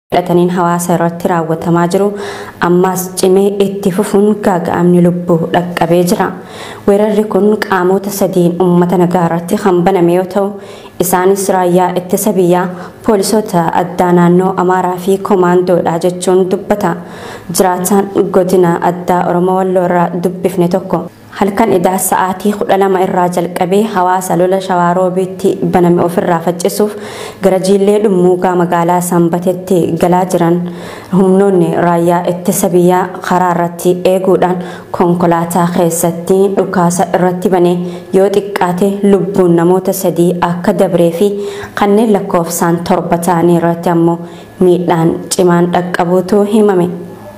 hidhataniin hawaasa irratti raawwatamaa jiru ammaas cimee itti fufuun gaaga'amni lubbuu dhaqqabee jira. Weerarri kun qaamota sadiin uummata nagaa irratti kan baname yoo ta'u isaanis raayyaa ittisa biyyaa poolisoota addaa naannoo amaaraa fi koomaandoodha jechuun dubbata. Jiraataan godina addaa Oromoo Walloo irraa dubbifne tokko. halkan idaa sa'aatii kudha lama irraa jalqabee hawaasa lola shawaaroobiitti baname ofirraa faccisuuf gara jiillee dhummuugaa magaalaa sanbatetti galaa jiran humnoonni raayyaa ittisa biyyaa karaa irratti eeguudhaan konkolaataa keessatti dhukaasa irratti banee yoo xiqqaate lubbuun namoota sadii akka dabree fi kanneen lakkoofsaan torba ta'anii irratti ammoo miidhaan cimaan dhaqqabuutu himame.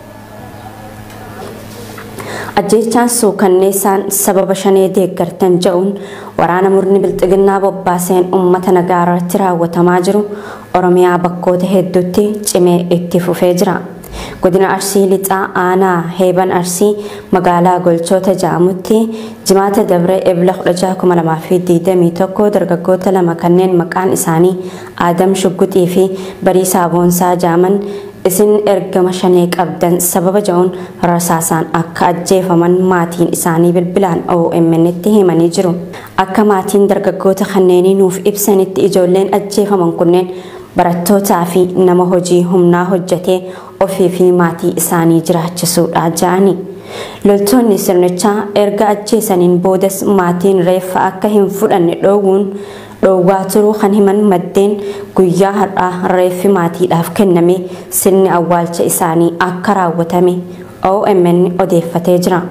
ajjechaan suukanneessaan sababa shanee deeggartan jedhuun waraana murni bilxiginnaa bobbaaseen uummata nagaa irratti raawwatamaa jiru oromiyaa bakkoota hedduutti cimee itti fufee jira. godina arsii lixaa aanaa heeban arsii magaalaa golchoota ja'amutti jimaata dabree ebla 16,2021 dargaggoota lama kanneen maqaan isaanii aadam shugguxii fi bariisaa boonsaa jaaman isin ergama shanee qabdan sababa jedhuun rasaasaan akka ajjeefaman maatiin isaanii bilbilaan OMN'tti himanii jiru. Akka maatiin dargaggoota kanneenii nuuf ibsanitti ijoolleen ajjeefaman kunneen barattootaa fi nama hojii humnaa hojjetee ofii fi maatii isaanii jiraachisuudha jedhani. Loltoonni sirnichaa erga ajjeesaniin boodas maatiin reeffa akka hin fudhanne dhoowwuun dhoowwaa turuu kan himan maddeen guyyaa har'aa reeffi maatiidhaaf kenname sirni awwaalcha isaanii akka raawwatame OMN odeeffatee jira.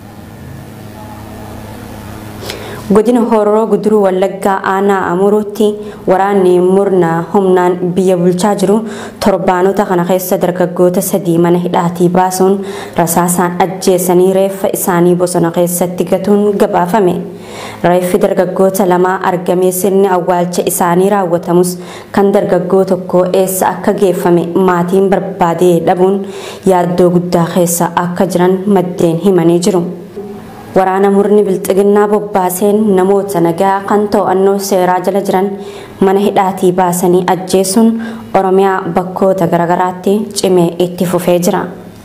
godina hororoo guduruu wallaggaa aanaa amuruutti waraanni murna humnaan biyya bulchaa jiru torbaanota kana keessa dargaggoota sadii mana hidhaatii baasuun rasaasaan ajjeesanii reeffa isaanii bosona keessatti gatuun gabaafame. Reeffi dargaggoota lamaa argamee sirni awwaalcha isaanii raawwatamus kan dargaggoo tokko eessa akka geeffame maatiin barbaadee dhabuun yaaddoo guddaa keessa akka jiran maddeen himanii jiru. waraana murni bilxiginnaa bobbaaseen namoota nagaa kan to'annoo seeraa jala jiran mana hidhaatii baasanii ajjeesuun oromiyaa bakkoota garaagaraatti cimee itti fufee jira.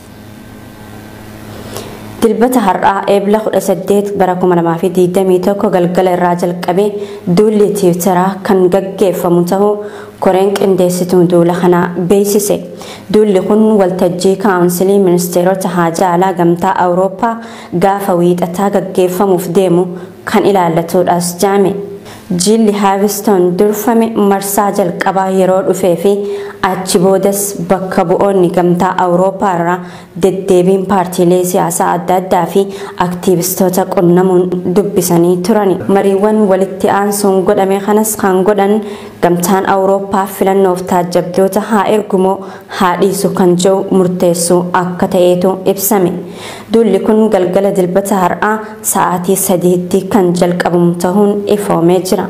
dilbata har'aa eebla 18 bara 2021 galgala irraa jalqabee duulli tiwutaraa kan gaggeeffamu ta'uu koreen qindeessituu duula kanaa beeksise. Duulli kun waltajjii kaawunsilii ministeerota haajaa alaa gamtaa awurooppaa gaafa wiixataa gaggeeffamuuf deemu kan ilaallatudhaas jaame. Jilli haavistoon durfame marsaa jalqabaa yeroo dhufee fi achi boodas bakka bu'oonni gamtaa awurooppaa irraa deddeebiin paartiilee siyaasaa adda addaa fi aktiivistoota qunnamuun dubbisanii turani. Mariiwwan walitti aansuun godhame kanas kan godhan gamtaan awurooppaa filannoof taajjabdoota haa ergumoo haa dhiisu kan jiru murteessuu akka ta'eetu ibsame. Duulli kun galgala dilbata har'aa sa'aatii sadiitti kan jalqabamu ta'uun ifoomee jira.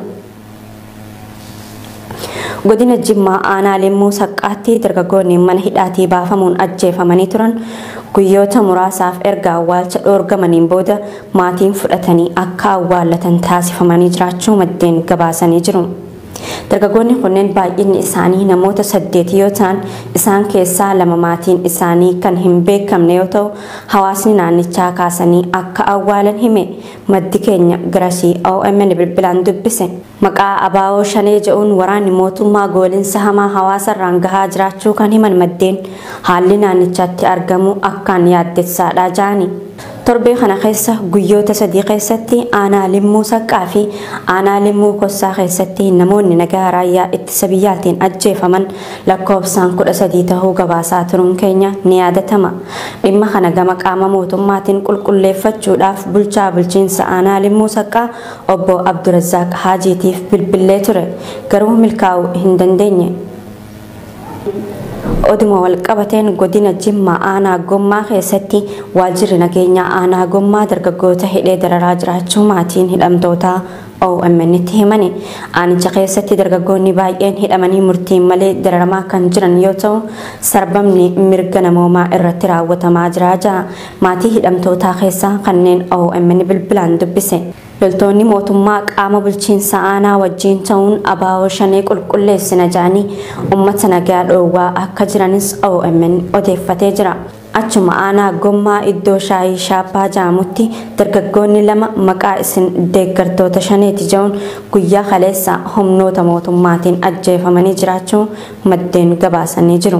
godina jimmaa aanaa limmuu saqqaatti dargaggoonni mana hidhaatii baafamuun ajjeefamanii turan guyyoota muraasaaf erga awwaalcha dhoorgamaniin booda maatiin fudhatanii akka awwaallatan taasifamanii jiraachuu maddeen gabaasanii jiru. Dargaggoonni kunneen baay'inni isaanii namoota saddeeti yoo ta'an isaan keessaa lama maatiin isaanii kan hin beekamne yoo ta'u hawaasni naannichaa kaasanii akka awwaalan hime maddi keenya garasii OMN bilbilaan dubbise. Maqaa abaa'oo shanee jedhuun waraanni mootummaa goolinsa hamaa hawaasarraan gahaa jiraachuu kan himan maddeen haalli naannichaatti argamu akkaan yaaddessaadha jaani. torbee kana keessa guyyoota sadii keessatti aanaa limmuu saqqaa fi aanaa limmuu kossaa keessatti namoonni nagaa raayyaa ittisa biyyaatiin ajjeefaman lakkoofsaan kudha sadii tahuu gabaasaa turuun keenya ni yaadatama. Dhimma kana gama qaama mootummaatiin qulqulleeffachuudhaaf bulchaa bulchiinsa aanaa limmuu saqqaa obbo Abdurazaaq Haajiitiif bilbilee ture garuu milkaa'uu hin dandeenye. oduma walqabateen godina jimmaa aanaa gommaa keessatti waajjirri nageenyaa aanaa gommaa dargaggoota hidhee dararaa jiraachuu maatiin hidhamtootaa OMN itti himani. Aanicha keessatti dargaggoonni baay'een hidhamanii murtiin malee dararamaa kan jiran yoo ta'u sarbamni mirga namoomaa irratti raawwatamaa jira ja'a. Maatii hidhamtootaa keessaa kanneen OMN bilbilaan dubbise. loltoonni mootummaa qaama bulchiinsa aanaa wajjiin ta'uun abaaboo shanee qulqulleessina jedhanii uummata nagaa dhoowwaa akka jiranis OMN odeeffatee jira. Achuma aanaa gommaa iddoo shaayii shaappaa jedhamutti dargaggoonni lama maqaa isin deeggartoota shaneeti jedhuun guyyaa kaleessa humnoota mootummaatiin ajjeefamanii jiraachuu maddeen gabaasanii jiru.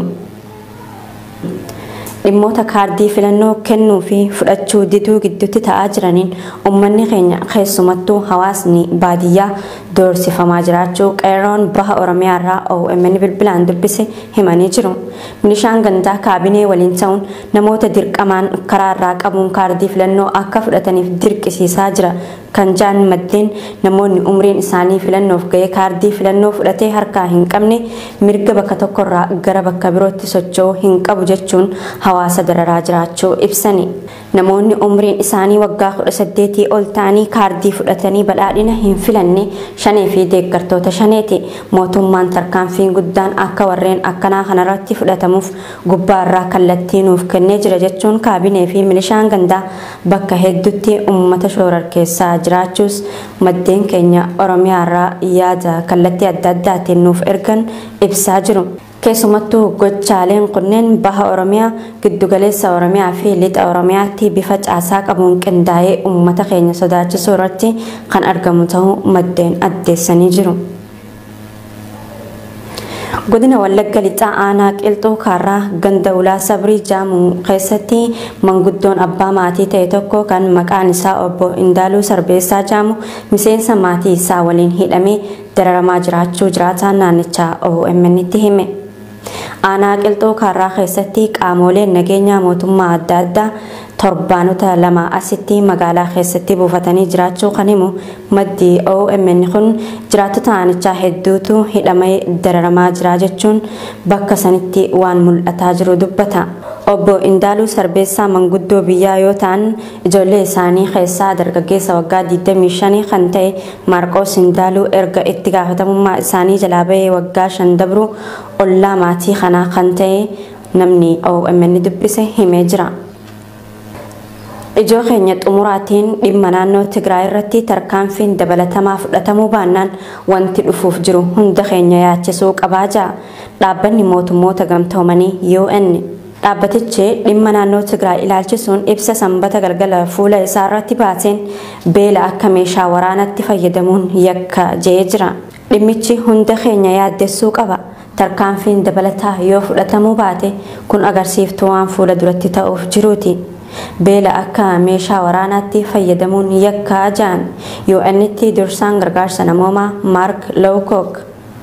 dhimmoota kaardii filannoo kennuu fi fudhachuu diduu gidduutti ta'aa jiraniin uummanni keenya keessumattuu hawaasni baadiyyaa doorsifamaa jiraachuu qeerroon baha oromiyaa irraa OMN bilbilaan dubbise himanii jiru. Milishaan gandaa kaabinee waliin ta'uun namoota dirqamaan karaa irraa qabuun kaardii filannoo akka fudhataniif dirqisiisaa jira kan jaan maddeen namoonni umriin isaanii filannoof ga'ee kaardii filannoo fudhatee harkaa hin qabne mirga bakka tokkorraa gara bakka birootti socho'uu hin qabu jechuun hawaasa dararaa jiraachuu ibsani. Namoonni umriin isaanii waggaa kudha saddeetii ol ta'anii kaardii fudhatanii badhaadhina hin filanne shanee fi deeggartoota shaneeti. Mootummaan tarkaanfiin guddaan akka warreen akkanaa kanarratti fudhatamuuf gubbaarraa kallattii nuuf kennee jira jechuun kaabinee fi milishaan gandaa bakka hedduutti uummata shoorarkeessaa jiraachuus maddeen keenya oromiyaarraa yaada kallattii adda addaatiin nuuf ergan ibsaa jiru. Keessumattuu gochaaleen kunneen baha Oromiyaa, giddugaleessa Oromiyaa fi lixa Oromiyaatti bifa caasaa qabuun qindaa'ee uummata keenya sodaachisuu irratti kan argamu ta'uu maddeen addeessanii jiru. godina wallagga lixaa aanaa qilxuu kaarraa ganda ulaa sabrii jaamuu keessatti manguddoon abbaa maatii ta'e tokko kan maqaan isaa obbo Indaaluu Sarbeessaa jaamu miseensa maatii isaa waliin hidhamee dararamaa jiraachuu jiraataan naannichaa OMN itti hime. Aanaa qilxuu kaarraa keessatti qaamoleen nageenyaa mootummaa adda addaa torbaanota lama asitti magaalaa keessatti buufatanii jiraachuu kan himu maddi OMN kun jiraattota aanichaa hedduutu hidhamee dararamaa jira jechuun bakka sanitti waan mul'ataa jiru dubbata. Obbo Indaaluu Sarbeessaa manguddoo biyyaa yoo ta'an ijoollee isaanii keessaa dargaggeessa waggaa 25 kan ta'e Maarqoos Indaaluu erga itti gaafatamummaa isaanii jalaa bahee waggaa shan dabru ollaa maatii kanaa kan ta'e namni OMN dubbise himee jira. Ijoo keenya xumuraatiin dhimma naannoo Tigraay irratti tarkaanfiin dabalatamaa fudhatamuu baannaan wanti dhufuuf jiru hunda keenya yaachisuu qabaa jira. Dhaabbanni mootummoota gamtoomanii UN. Dhaabbatichi dhimma naannoo Tigraay ilaalchisuun ibsa sanbata galgala fuula isaa irratti baaseen beela akka meeshaa waraanatti fayyadamuun yakka je'ee jira. Dhimmichi hunda keenya yaaddessuu qaba. Tarkaanfiin dabalataa yoo fudhatamuu baate kun agarsiiftuu waan fuula duratti ta'uuf jiruuti. beela akka meeshaa waraanaatti fayyadamuun yakkaa ja'an UN'tti dursaan gargaarsa namoomaa Maark Lowcock.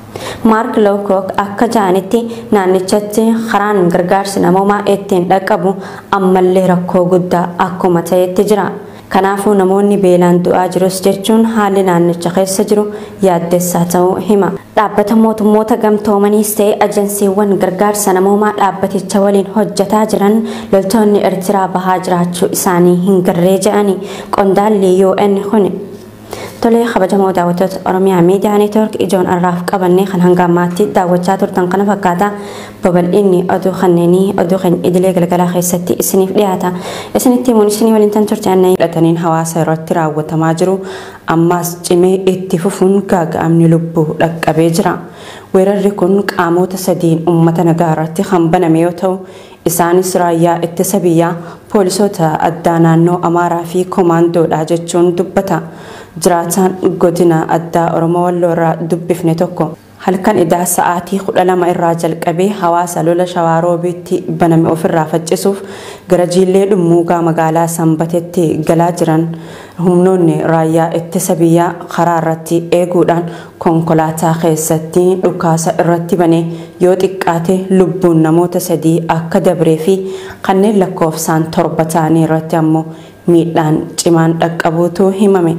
Maark Lowcock akka ja'anitti naannichatti karaan gargaarsi namoomaa ittiin dhaqqabu ammallee rakkoo guddaa akkuma ta'etti jira. Kanaafuu namoonni beelaan du'aa jirus jechuun haalli naannicha keessa jiru yaaddessaa ta'uu hima. Dhaabbata mootummoota gamtoomaniis ta'e ajansiiwwan gargaarsa namoomaa dhaabbaticha waliin hojjetaa jiran loltoonni Eertiraa bahaa jiraachuu isaanii hin garree jedhani qondaalli UN kuni. Tolee kabajamoo daawwattoota Oromiyaa Miidiyaa Neetwoork ijoon irraaf qabannee kan hanga ammaatti daawwachaa turtan kana fakkaata babal'inni oduu kanneenii oduu keenya idilee galgalaa keessatti isiniif dhiyaata. Isinitti himuun isinii waliin tan turte annaa hidhataniin hawaasa irratti raawwatamaa jiru ammaas cimee itti fufuun gaaga'amni lubbuu dhaqqabee jira. Weerarri kun qaamoota sadiin uummata nagaa irratti kan baname yoo ta'u isaanis raayyaa ittisa biyyaa poolisoota addaa naannoo Amaaraa fi koomaandoodha jechuun dubbata. jiraataan godina addaa oromoo walloo irraa dubbifne tokko halkan idaa sa'aatii kudha lama irraa jalqabee hawaasa lola shawaaroobiitti baname ofirraa faccisuuf gara jiillee dhummuugaa magaalaa sanbatetti galaa jiran humnoonni raayyaa ittisa biyyaa karaa irratti eeguudhaan konkolaataa keessatti dhukaasa irratti bane yoo xiqqaate lubbuun namoota sadii akka dabree fi kanneen lakkoofsaan torba ta'anii irratti ammoo miidhaan cimaan dhaqqabuutu himame.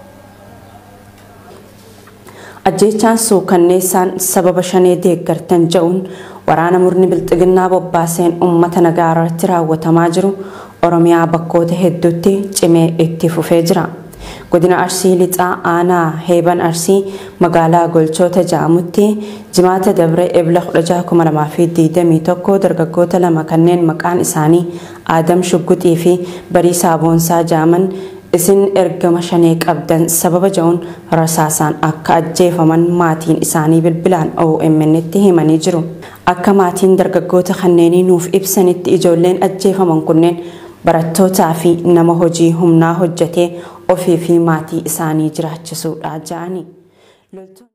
ajjeechaan suukanneessaan sababa shanee deeggartan ja'uun waraana murni bilxiginnaa bobbaaseen uummata nagaa irratti raawwatamaa jiru oromiyaa bakkoota hedduutti cimee itti fufee jira. godina arsii lixaa aanaa heeban arsii magaalaa golchoota ja'amutti jimaata dabre ebla 1621 dargaggoota lama kanneen maqaan isaanii aadam shugguxii fi barii saaboonsaa ja'aman isin ergama shanee qabdan sababa ja'uun rasaasaan akka ajjeefaman maatiin isaanii bilbilaan OMN tti himanii jiru. Akka maatiin dargaggoota kanneenii nuuf ibsanitti ijoolleen ajjeefaman kunneen barattootaa fi nama hojii humnaa hojjetee ofii fi maatii isaanii jiraachisuudha ja'ani.